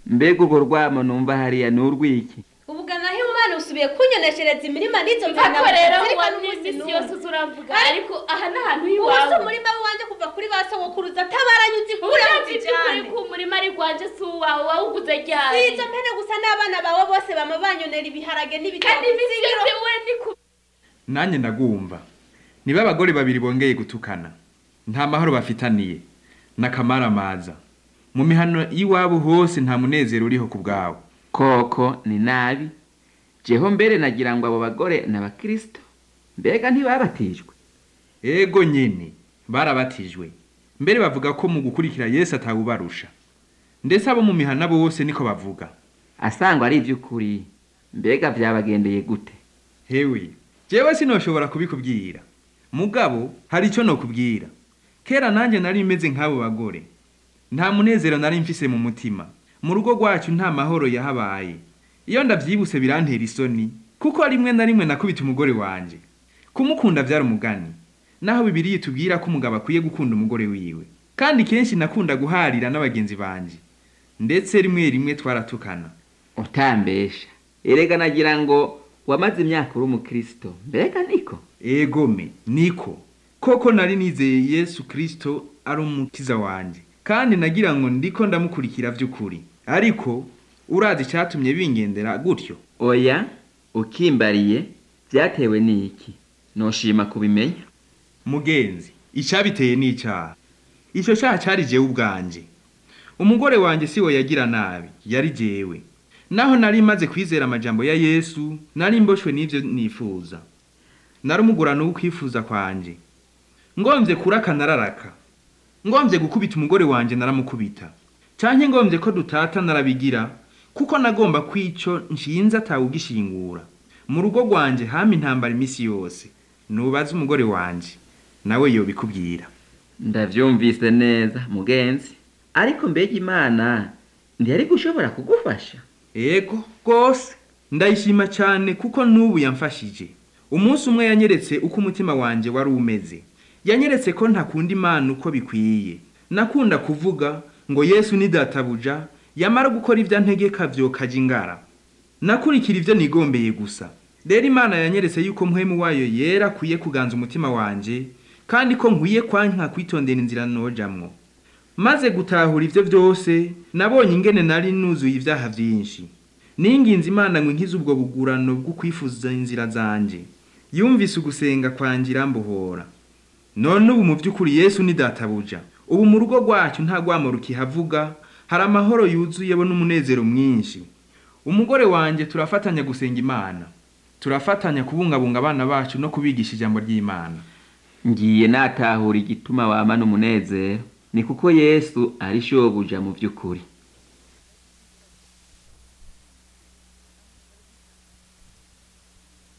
mbega urwo rwamo numva hariya ni urw'iki ubugana aho umwana usubiye kunyoneshereza imirima n'izo mvana Ariko rero wari uzi isi yose uzuravuga ariko aha ni ahantu ubu se h'iwawe umurima w'iwanjye kuva kuri ba sogokuruza atabaranyuze kureho uburyarya by'ukuri ko umurima ari gwanjye si uwawe wawuguze ryari si izo mpene gusa n'abana bawe bose bama banyonera ibiharage kandi n'ibitoki iminsi yose we ni ku nanjye ndagumva niba abagore babiri bongeye gutukana nta mahoro bafitaniye n'akamaramaza mu mihano y'iwabo hose nta munezero uriho ku bwawe koko ni nabi jeho mbere nagira ngo abo bagore ni abakirisito mbega ntibabatijwe ego nyine barabatijwe mbere bavuga ko mu gukurikira yesu atawubarusha ndetse abo mu mihana bose niko bavuga asangwa ari iby'ukuri mbega byabagendeye gute hewe jewe sinoshobora kubikubwira mugabo hari icyo nokubwira kera nanjye nari meze nk'abo bagore nta munezero nari mfise mu mutima mu rugo rwacu nta mahoro yahabaye iyo ndabyibuse birantera isoni kuko rimwe na rimwe nakubita umugore wanjye kumukunda byari umugani naho bibiriya itubwira ko umugabo akwiye gukunda umugore wiwe kandi kenshi nakunda guharira n'abagenzi banjye ndetse rimwe rimwe twaratukana utambesha erega nagira ngo wamaze imyaka uri umukristo mbega niko egome niko koko nari nizeye yesu kirisito ari umukiza wanjye kandi nagira ngo ndiko ndamukurikira by'ukuri ariko urazi icyatumye bingendera gutyo oya ukimbariye byatewe n'iki noshima kubimenya mugenzi icyabiteye ni icyaha icyo cyaha cyari jewe ubwanjye umugore wanjye si we yagira nabi yari jewe naho nari maze kwizera amajambo ya yesu nari mboshwe n'ibyo nifuza narumugurana ukwifuza kwanjye ngombye kuraka nararaka ngombye gukubita umugore wanjye naramukubita cyane ngombye ko dutata narabigira kuko nagomba kw'icyo nshinze atawugishingura mu rugo rwanjye hama intambara iminsi yose nubaze umugore wanjye nawe yobikubwira ndabyumvise neza mugenzi ariko mbega imana ntiyari gushobora kugufasha ego rwose ndayishima cyane kuko n'ubu yamfashije umunsi umwe yanyeretse uko umutima wanjye wari umeze yanyeretse ko ntakunda imana uko bikwiye nakunda kuvuga ngo yesu ni databuja yamara gukora ibyo antegeka byokajya ingara nakurikira ibyo nigombeye gusa rero imana yanyeretse yuko muhemu wayo yera akwiye kuganza umutima wanjye kandi ko nkwiye kwanka kwitondera inzira nojamwo maze gutahura ibyo byose nabonye ingene nari nuzuye ibyaha byinshi ninginze imana ngo nkize ubwo bugurano bwo kwifuza inzira zanjye yumvise ugusenga kwanjye irambohora none ubu mu by'ukuri yesu ni databuja ubu mu rugo rwacyo nta rwamo rukihavuga hari amahoro yuzuye bo n'umunezero mwinshi umugore wanjye turafatanya gusenga imana turafatanya kubungabunga abana bacu no kubigisha ijambo ry'imana ngiye natahura igituma wama n'umunezero ni kuko yesu ari shobuja mu by'ukuri